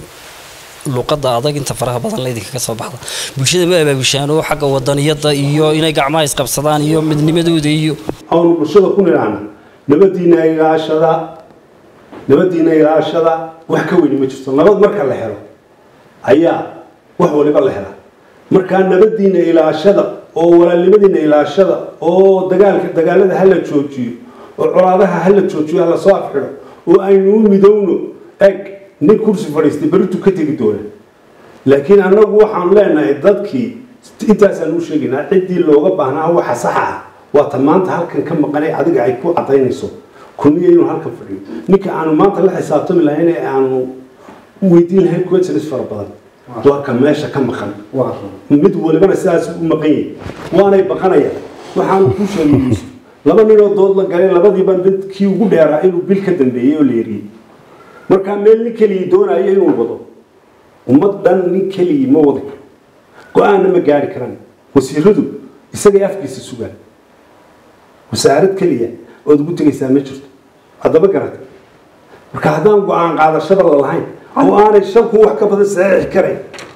luqadda adag inta faraha badan laydinka ka soo baxda bulshada ma abaabushaan oo xagga wadaniyadda iyo inay gacmaha isqabsadaan iyo midnimadooda iyo aanu bulshada ku nidhaahna nabadiina ilaashada nabadiina ilaashada wax ka weyni ma jirto nabad marka la helo ayaa wax waliba la helaa markaa nabadiina ilaashada oo walaalnimadiina ilaashada oo dagaalka dagaalada hala joojiyo oo colaadaha hala joojiyo hala soo afxidho oo aynu u midowno eg nin kursi fadhiistay beritu ka tegi doona laakiin annagu waxaan leenahay dadkii intaasaan u sheegaynaa ciddii looga baahnaa waxa saxa ah waa ta maanta halkan ka maqanay adiga ay ku cadaynayso kulmiya inuu halkan fadhiyo ninka aanu maanta la xisaabtami lahayn ee aanu weydiin lahayn questions fara badan waa ka meesha ka maqan mid walibana sidaas u maqan yahay waanay baqanayaan waxaanu ku sheegay yuusuf laba ninoo dood la galay labadiiba mid kii ugu dheeraa inuu bil ka dambeeyey oo la yeriyey markaa meel nin keligii doonayo inuu wado ummad dhan nin keligii ma wadi karo go-aanna ma gaari karaan wasiiradu isagay afkiisa sugaan wasaarad keliya ood ugu tegaysaa ma jirto haddaba garata marka haddaan go-aan qaadashada la lahayn oo aanay shanku wax ka badan saxiixi karayn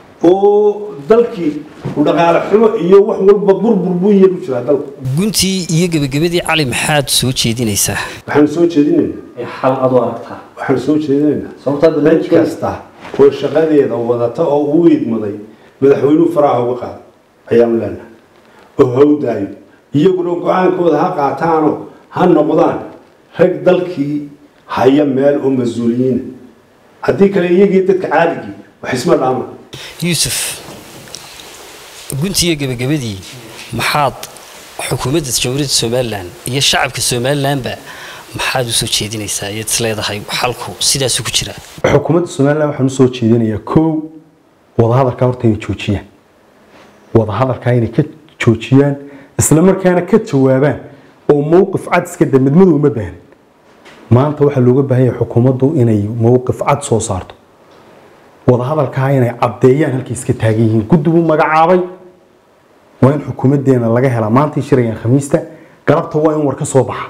oo dalkii u dhaqaale xumo iyo wax walba burbur buu iyagu jiraa dalku guntii iyo gebagabadii cali maxaad soo jeedinaysaa waxaanu soo jeedinaynaa ee xal adoo aragtaa waxaanu soo jeedinaynaa sababtaa cid barnaamijka kasta oo shaqadeeda wadata oo uu idmaday madaxweynuhu faraha uga qaado ayaanu leenahay oo hawdaayo iyaguna go-aankooda ha qaataanoo ha noqdaan rag dalkii haya meel oo mas-uuliyiina haddii kale iyagii dadka caadigii wax isma dhaamaan yuusuf guntii iyo gebagabadii maxaad xukuumadda jamhuuriyadda somalilan iyo shacabka somalilanba maxaad usoo jeedinaysaa iyaad is leedahay xalku sidaasu ku jira xukuumadda somalilan waxaan usoo jeedinayaa kow wadahadalkaa horta inay joojiyaan wadahadalkaa inay ka joojiyaan isla markaana ka jawaabaan oo mowqif cad iska da midmadu uma baahan maanta waxaa looga baahan yahay xukuumaddu inay mowqif cad soo saarto wadahadalkaa inay caddeeyaan halkay iska taagan yihiin guddi buu magacaabay waa in xukuumaddeena laga helaa maantay shirayaan khamiista galabta waa in war ka soo baxa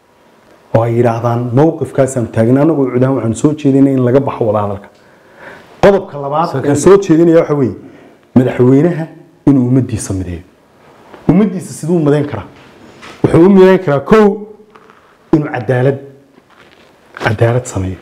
oo ay yidhaahdaan mowqifkaasaan taagna anagoo cudaan waxaan soo jeedinay in laga baxo wadahadalka qodobka labaad aan soo jeedinaya waxa weeye madaxweynaha inuu ummaddiisa mideeyo ummaddiisa siduu midayn karaa wuxuu u midayn karaa kow inuu cadaalad cadaalad sameeyo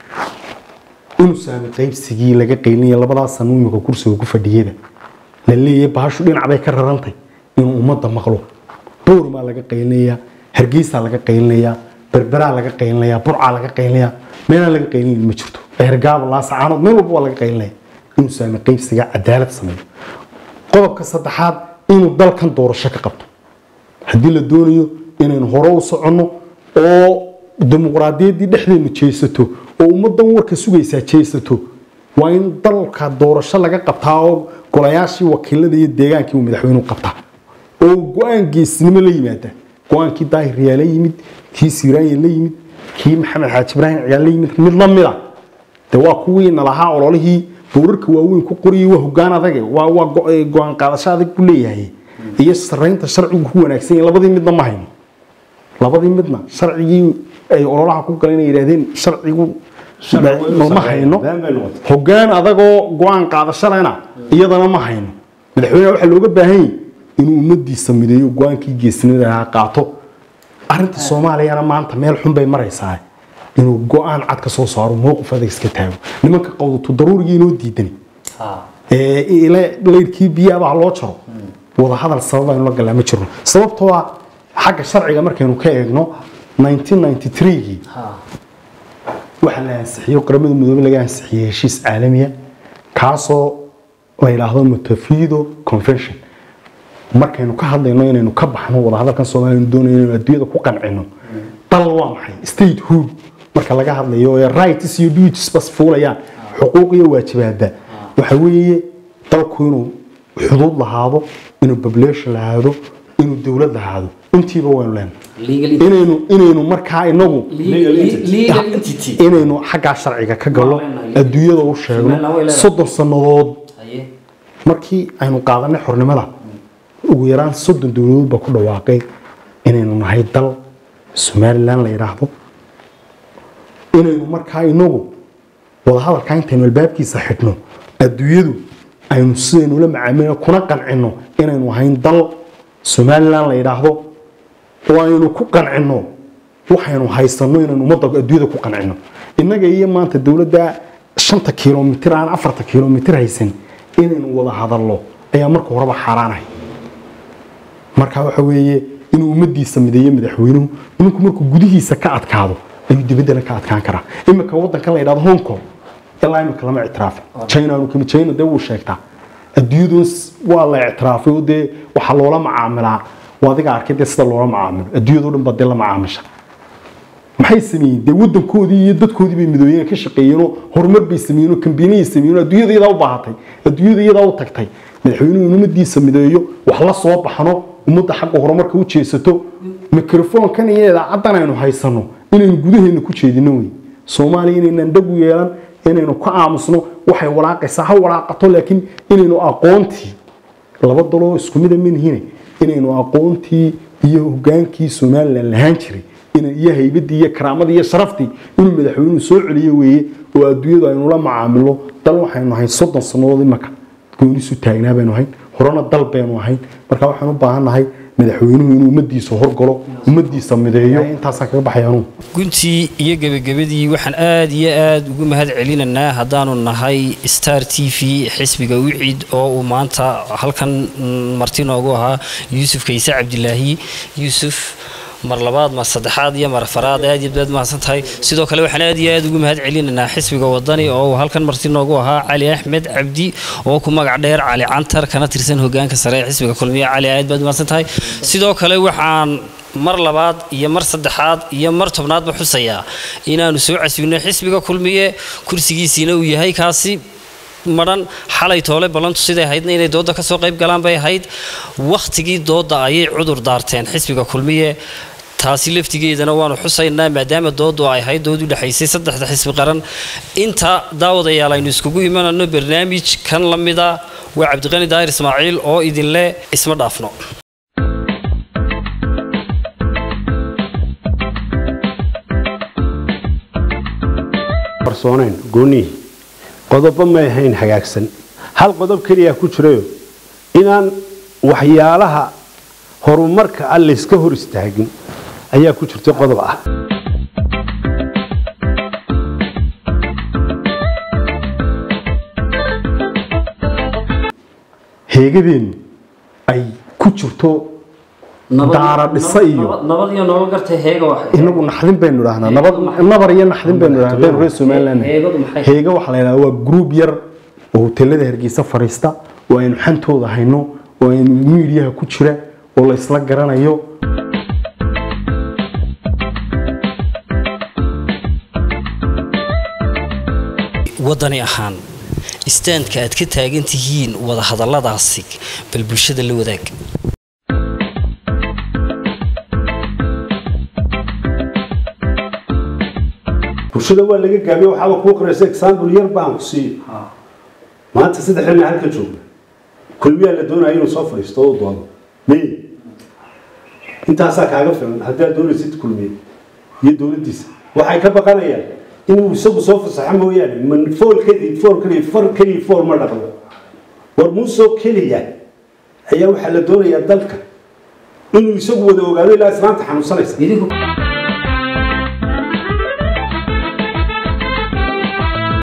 inuu saami qaybsigii laga qaylinaya labadaas sano imika kursiga ku fadhiyada la leeyahay bahashu dhinac bay ka rarantay inuu ummadda maqlo boormaa laga qaylinayaa hargeysaa laga qaylinayaa berberaa laga qaylinayaa burcaa laga qaylinayaa meelaan laga qaylinayn ma jirto eergaaba laasacaanood meel walba waa laga qaylinaya inuu saami qaybsiga cadaalad sameeyo qodobka saddexaad inuu dalkan doorasho ka qabto haddii la doonayo inaynu hore u soconno oo dimuqraadiyaddii dhexdeenu jeesato oo ummaddan warka sugaysaa jeesato waa in dalka doorasho laga qabtaa oo golayaashii wakiilada iyo deegaankii uu madaxweynuhu qabtaa oo go-aan geesnimo la yimaada go-aankii daahir riyaa la yimid kii siiraanya la yimid kii maxamed xaaji ibraahim ciyaal la yimid mid la mida de waa kuwii nalahaa ololihii buurarka waaweyn ku qoriyay waa hogaan adage waa waa go- ee go-aan qaadasho adag buu leeyahay iyo saraynta sharcigu ku wanaagsan yahay labadii midna ma hayno labadii midna sharcigii ay ololaha ku galeen ay yidhaahdeen sharcigu Sharci weyn u ma sameeya. hayno Been bay noqotay. hoggaan adagoo go-aan qaadashalena iyadana ma hayno madaxweyneha waxaa looga baahan yahay inuu ummadiisa mideeyo go-aankii geesnimada ahaa qaato arrinta soomaaliyana maanta meel xun bay maraysaa inuu go-aan cad ka soo saaro mowqif adag iska taago nimanka qawdatu daruurigii inoo diidani ee ile leyrkii biyaha loo jaro wada hadal sabab aynu la galaa ma jirno sababtoo ah xagga sharciga markaynu ka eegno 1993gii waxaa la ansixiyey qaramada midoobey laga ansixiyey heshiis caalamiya kaasoo la yidhaahdo montevideo convention markaynu ka hadlayno inaynu ka baxno wadahadalkan soomaaliya aynu doonayno inaynu adduunyada ku qancino dal waa maxay statehood marka laga hadlayo ee rights iyo duties bas fuulayaan xuquuq iyo waajibaadba waxa weeye dalku inuu xuduud lahaado inuu population lahaado inuu dowlad lahaado intiiba waynu leenahay inaynu inaynu markaa inagu legal entity inaynu xaggaa sharciga ka galno Waa leenahay. adduunyada u sheegno Somaliland way leedahay. soddon sannadood Haye. markii aynu qaadanay xornimada ugu yaraan soddon dowladood baa ku dhawaaqay inaynu nahay dal somalilan la yidhaahdo inaynu markaa inagu wadahadalkaa intaynu albaabkiisa xidhno adduunyadu aynu sidaynu la macaamilno kuna qancino inaynu ahayn dal somalilan la yidhaahdo oo aynu ku qancino waxaynu haysano inaynu ummadda adduunyada ku qancino innaga iyo maanta dowladda shanta kilomitir aan afarta kilomitir haysan inaynu wada hadalno ayaa marka horeba xaaraanahay marka waxa weeye inuu ummadiisa mideeyo madaxweynuhu ninku markuu gudihiisa ka adkaado ayuu dibaddana ka adkaan karaa imika wadankan la yidhahdo hong kong ilaa imika lama ictiraafin china aanu kami china dee wuu sheegtaa adduunyadu waa la ictiraafay oo dee waxaa loola macaamilaa waa adiga arkay dee sida loola macaamilo adduunyadoo dhan baa dee la macaamisha maxay sameeyeen dee wadankoodii iyo dadkoodii bay midooyeen ka shaqeeyeenoo horumar bay sameeyeen oo kambiinayay sameeyeen oo adduunyada iyadaa u baahatay adduunyada iyadaa u tagtay madaxweynuhu in ummadiisa mideeyo wax la soo baxno ummadda xagga horumarka u jeesato mikrofoonkan iyo idaacaddan aynu haysano inaynu gudaheena ku jeedino wey soomaaliya inaynan dhag u yeelan inaynu ka aamusno waxay walaaqaysaa ha walaaqato laakiin inaynu aqoontii laba daloo isku mida manihine inaynu aqoontii iyo hogaankii somalilan lahaan jiray ina- iyo haybadii iyo karaamadii iyo sharaftii inuu madaxweynuhu soo celiyo weeye oo adduunyadu aynu la macaamilo dal waxaynu ahayn soddon sannadood imaka goonisu taagnaa baynu ahayn horena dal baynu ahayn marka waxaan u baahannahay madaxweynuhu inuu ummadiisa horgalo ummadiisa mideeyo intaasaan kaga baxay anugu guntii iyo gebagabadii waxaan aad iyo aad ugu mahad celinaynaa haddaanu nahay star t v xisbiga wiciid oo uu maanta halkan mm, marti noogu ahaa yuusuf kayse cabdilaahi yuusuf mar labaad mar saddexaad iyo mar afaraad aad iyo aad mahadsan tahay sidoo kale waxaan aad iyo aad ugu mahad celinaynaa xisbiga wadani oo uu halkan marti noogu ahaa cali axmed cabdi oo ku magac dheer cali cantar kana tirsan hogaanka sare ee xisbiga kulmiye cali aad baad mahadsan tahay sidoo kale waxaan mar labaad iyo mar saddexaad iyo mar tobnaadba xusayaa inaanu soo casbino xisbiga kulmiye kursigiisiina uu yahay kaasi madhan xalay toole ballantu siday ahaydna inay dooda ka soo qayb galaan bay ahayd wakhtigii dooda ayay cudur daarteen xisbiga kulmiye taasi laftigeedana waanu xusaynaa maadaama doodu ay ahayd dood u dhexaysay saddexda xisbi qaran inta daawadayaal aynu iskugu imanano barnaamij kan la mida waa cabdiqani daahir ismaaciil oo idinle isma dhaafno qarsoonayn goonihii qodobo may ahayn hagaagsan hal qodob keliya ku jirayo inaan waxyaalaha horumarka ah layska hor istaagin ayaa ku jirta qodob ah heegadeennu ay ku jirto daara dhisa iyo nabad iyo nolol garta heega waxay inagu naxdin baynu idhahnaa nabad nabar iyo naxdin baynu idhahnaa haddaynu reer somaliland nahay. heegadu maxay heega waxaa la yidhahdaa waa group yar oo hoteelada hargeysa fadhiista oo aynu xantooda hayno oo aynu miidiyaha ku jira oo la isla garanayo wadani ahaan istaandka aad ka taagan tihiin wada hadalladaasi bal bulshada la wadaag bulshada waa laga gaabiye waxaaba kuu qoraysa example yar baan ku siiyo maanta saddex xilli halka jooga kulmiyaa la doonaya inuu soo fadhiisto oo u doodo may intaasaa kaaga filan haddii aad doonaysid kulmiye iyo dowladdiisa waxay ka baqanayaan inuu isagu soo fasaxo mooyaane man fool keliya fool keliya far keliya fool ma dhaqdo war muusoo keliya ayaa waxaa la doonayaa dalka inuu isagu wada ogaado ilaa islaanta xanuunsanaysa idinku